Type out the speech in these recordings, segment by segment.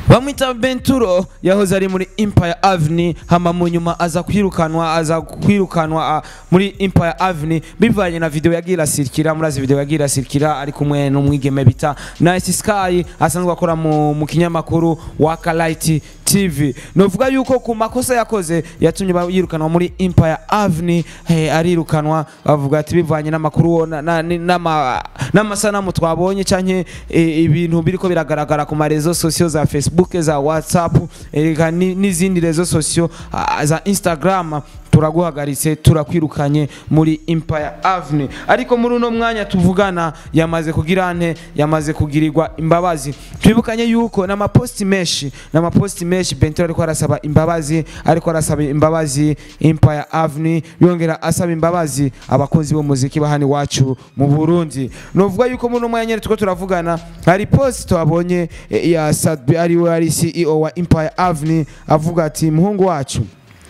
bamwita Benturo yahoze ari muri Empire Avenue hama mu nyuma aza kwirukanwa aza kwirukanwa ah, muri Empire Avenue bivanye na video yagira sirikira murazi video yagira sirikira ari kumwe n'umwigeme bita Nice Sky asanzwe akora mu, mu kinyamakuru Waka Light TV novuga yuko ku makosa yakoze yatumye ba- yirukanwa muri Empire Avenue eh, arirukanwa bavuga ati bivanye n'amakuru na- na- ni- n'ama- n'amasanamu twabonye canke eh, ibintu biriko biragaragara ku marezo sosiyo za Facebook za WhatsApp eka ni- n'izindi rezo sosiyo ah, za Instagram turaguhagaritse turakwirukanye muri Empire Avenue ariko muri uno mwanya tuvugana yamaze kugira ante yamaze kugirirwa imbabazi twibukanye yuko n'amaposti menshi n'amaposti menshi Bentro ariko arasaba imbabazi ariko arasaba imbabazi Empire Avenue yongera asaba imbabazi abakunzi b'umuziki bahani wacu mu Burundi novuga yuko muri uno mwanya nyene tuko turavugana hari post twabonye eh, ya Sadbi ari we ari CEO wa Empire Avenue avuga ati muhungu wacu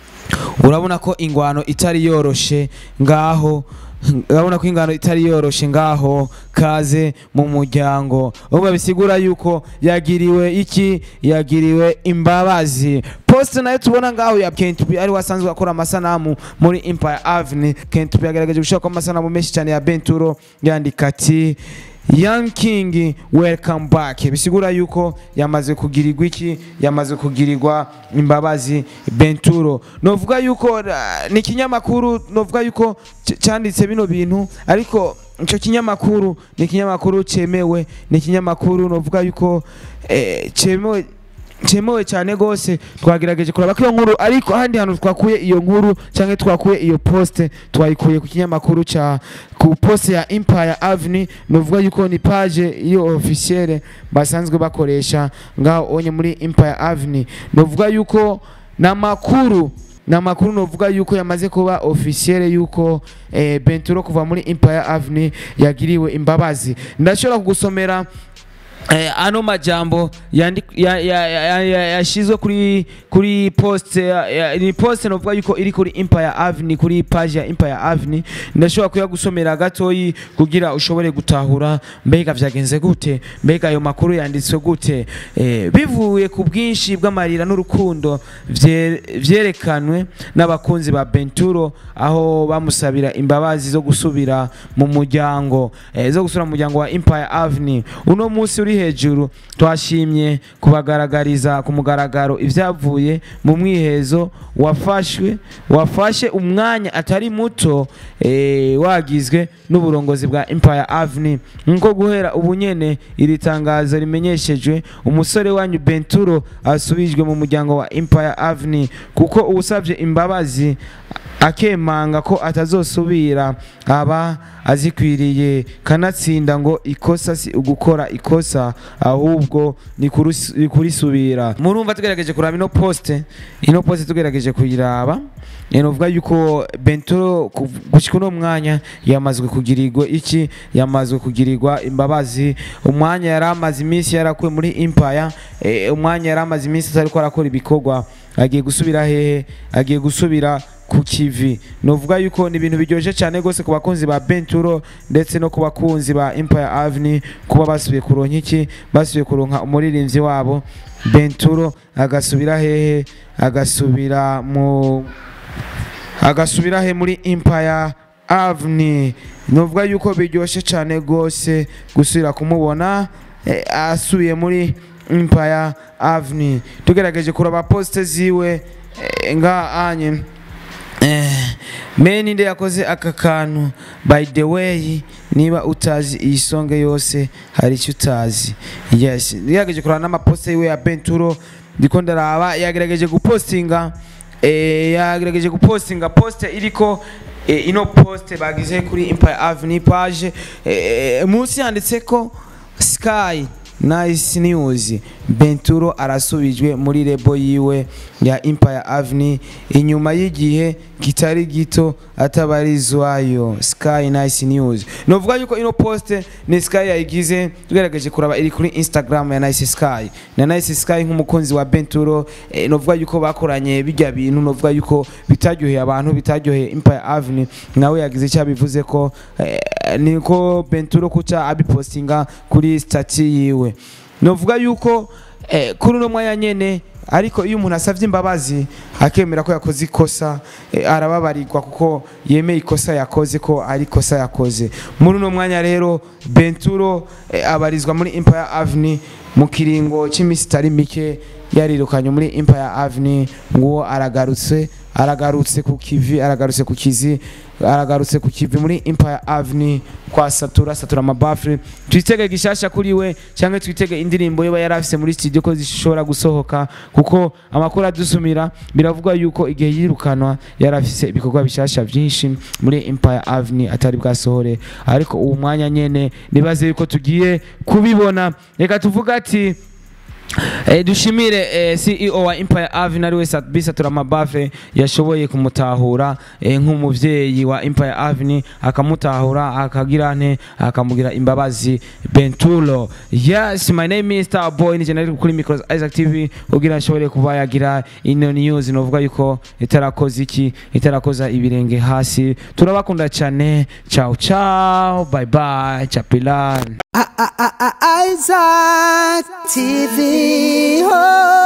urabona ko ingwano itari yoroshe ngaho urabona ko ingano itari yoroshe ngaho kaze mu muryango ubwo bisigura yuko yagiriwe iki yagiriwe imbabazi post nayo tubona ngaho ya Kentucky ari wasanzwe akora amasanamu muri Empire Avenue Kentucky yagaragaje gushaka amasanamu menshi cyane ya Benturo yandika ati Young King welcome back bisigura yuko yamaze kugirirwa iki yamaze kugirirwa imbabazi Benturo novuga yuko uh, ni kinyamakuru novuga yuko c- cyanditse bino bintu ariko ico kinyamakuru ni kinyamakuru cemewe ni kinyamakuru novuga yuko eh, cemewe cyemewe cyane gose twagerageje kuraba ko iyo nkuru ariko ahandi hantu twakuye iyo nkuru cyangwa twakuye iyo poste twayikuye ku kinyamakuru ca ku poste ya Empire Avenue novuga yuko ni page iyo officielle basanzwe bakoresha ngaho onye muri Empire Avenue novuga yuko namakuru namakuru novuga yuko yamaze kuba officielle yuko eh, Benturo kuva muri Empire Avenue yagiriwe imbabazi ndashobora kugusomera Eh, ano majambo yandi- ya- ya- ya- ya- ya- yashizwe kuri kuri post ya- ya- ni post novuga yuko iri kuri Empire Avenue kuri page ya Empire Avenue ndashobora kuyagusomera gatoyi kugira ushobore gutahura mbega vyagenze gute mbega ayo makuru yanditswe gute eh, bivuye ku bwinshi bw'amarira n'urukundo vye- vyerekanwe n'abakunzi ba Benturo aho bamusabira imbabazi zo gusubira mu muryango eh, zo gusubira mu muryango wa Empire Avenue uno munsi uri hejuru twashimye kubagaragariza ku mugaragaro ibyavuye mu mwihezo wafashwe wafashe umwanya atari muto eh, wagizwe n'uburongozi bwa Empire Avenue nko guhera ubu nyene iri tangazo rimenyeshejwe umusore wanyu Benturo asubijwe mu muryango wa Empire Avenue kuko uwusabye imbabazi akemanga ko atazosubira aba azikwiriye kanatsinda ngo ikosa si ugukora ikosa ahubwo ni kurus- ni kurisubira murumva tugerageje kuraba ino poste ino poste tugerageje kuyiraba Eh, novuga yuko Benturo ku- gushika uno mwanya yamazwe kugirirwa iki yamazwe kugirirwa imbabazi umwanya yari amaze iminsi yarakuwe muri Empire eh, umwanya yari amaze iminsi atariko arakora ibikorwa agiye gusubira hehe agiye gusubira ku kivi novuga yuko ni ibintu biryoshye cyane rwose ku bakunzi ba Benturo ndetse no ku bakunzi ba Empire Avenue kuba basubiye kuronka iki basubiye kuronka umuririmbyi wabo Benturo agasubira hehe agasubira mu agasubira he muri Empire Avenue novuga yuko biryoshye cyane rwose gusubira kumubona eh, asubiye muri Empire Avenue tugerageje kuraba poste ziwe eh, nga anye Eh, meni nde yakoze aka kantu by the way niba utazi iyi songe yose hari icyo utazi yes yagerageje kurana n'amaposte yiwe ya Benturo ndiko ndaraba yagerageje gupostinga eh, yagerageje gupostinga poste iriko eh, ino poste bagize kuri Empire Avenue page eh, munsi yanditse ko Sky Nice News Benturo arasubijwe muri lebo yiwe ya Empire Avenue inyuma y'igihe kitari gito atabarizwayo Sky Nice News novuga yuko ino poste ni Sky yayigize tugerageje kuraba iri kuri Instagram ya Nice Sky na Nice Sky nk'umukunzi wa Benturo eh, novuga yuko bakoranye bijya bintu novuga yuko bitaryoheye abantu bitaryoheye Empire Avenue nawe yagize icyo bivuze ko eh, niko Benturo kuca abipostinga kuri stati yiwe novuga yuko eh, kuri uno mwanya nyene ariko iyo umuntu asavye imbabazi akemera ko yakoze ikosa eh, arababarirwa kuko yemeye ikosa yakoze ko ari ikosa yakoze muri uno mwanya rero benturo eh, abarizwa muri empire avenue mu kiringo cy'iminsi itari mike yarirukanye muri empire avenue nguwo aragarutse aragarutse ku kivi aragarutse ku kizi aragarutse ku kivi muri empire avenue kwa satura satura amabafure twitege gishasha kuri we cyangwa twitege indirimbo yoba yari afise muri studio ko zishobora gusohoka kuko amakuru adusumira biravugwa yuko igihe yirukanwa yari afise ibikorwa bishasha byinshi muri empire avenue atari bwasohore ariko uwo mwanya nyene nibaze yuko tugiye kubibona reka tuvuga ati Eh, dushimire eh, CEO wa Empire Avenue ariwe Bisatura Mabafe yashoboye kumutahura eh, nk'umuvyeyi wa Empire Avenue akamutahura akagira nte akamugira imbabazi Bentulo yes my name is Star Boy ni jenali kuri Micros Isaac TV kugira nshobore kuba yagira ino news novuga yuko itarakoze iki itarakoza ibirenge hasi turabakunda cyane ciao ciao bye bye chapilan Isaac TV. Oh.